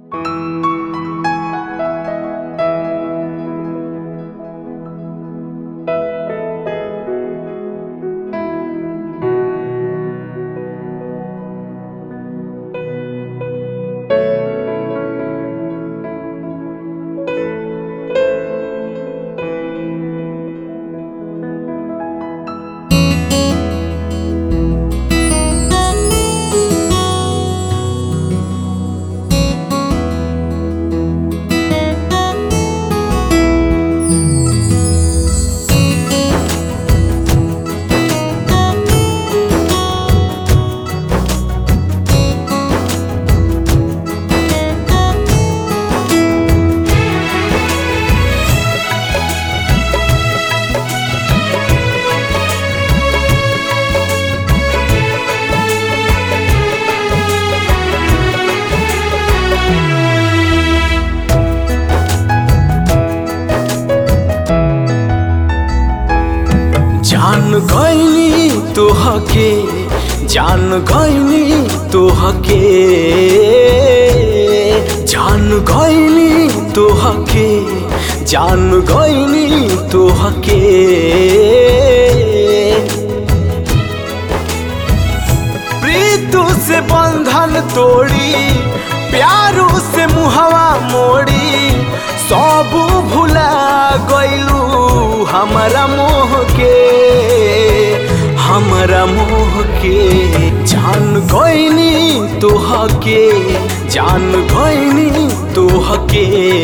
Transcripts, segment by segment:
जान गईनी तोहके जान गईनी तोहके जान गईनी तोहके जान गईनी तोहके प्रीतु से बंधन तोड़ी प्यारू से मुहवा मोड़ी सब भुला गईलू हमारा मोह के हमारा मोह के जान गईनी तोहके जान गईनी तोहके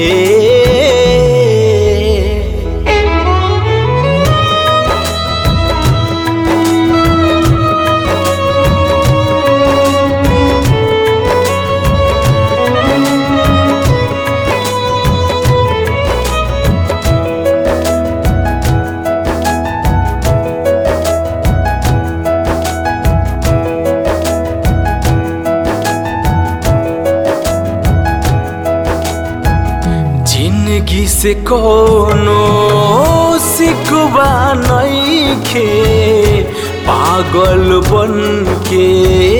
जिंदगी से कोनो सिकवा नईखे पागल बन के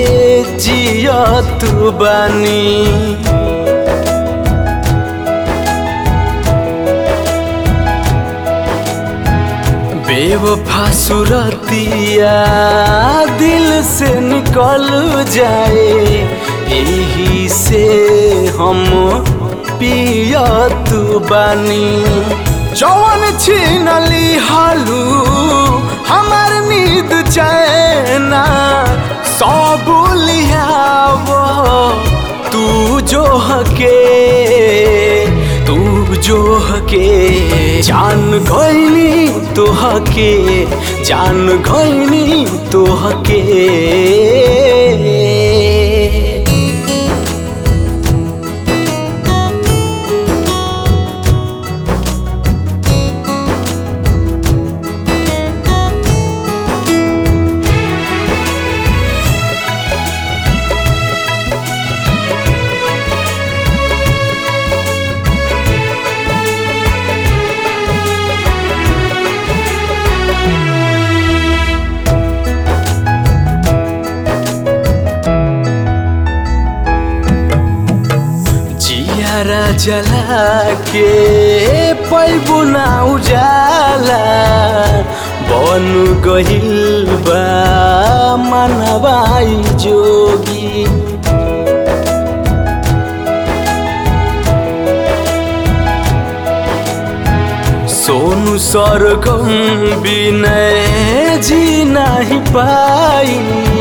जियत बानी बेवफा सुरतिया दिल से निकल जाए यही से हम पियत बानी जवन छीनली हालू हमार नींद चैना सब लियाव तू जो हके तू जो हके जान गईनी तोहके जान गईनी तोहके जियारा जला के पैबू ना उजाला बन गहिल बा मनवाई जोगी सोनू सरगम बिनय जी नहीं पाई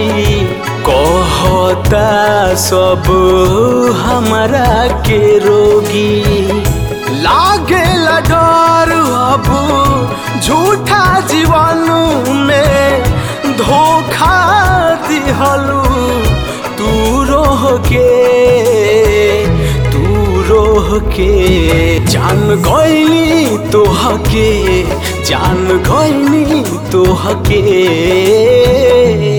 कहता सब हमारा के रोगी लागे डर अब झूठा जीवन में धोखा दिहलू तू रोह के तू रोह के जान गईनी तोहके जान गईनी तोहके